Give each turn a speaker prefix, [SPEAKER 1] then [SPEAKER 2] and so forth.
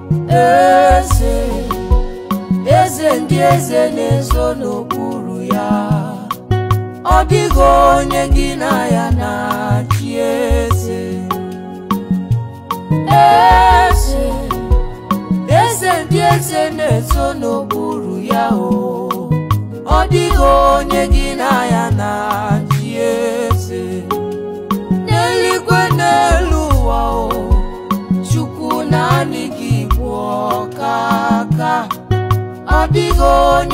[SPEAKER 1] eze eze ndị eze na-ezo n'okpuru ya ọ dịghị onye gị na ya na-achị eze eze eze ndị eze na-ezo n'okpuru ya o ọ dịghị onye gị na ya na-achị eze n'eluigwe n'elu ụwa o chukwu naanị gị bụ ọkaka ọ dịghị onye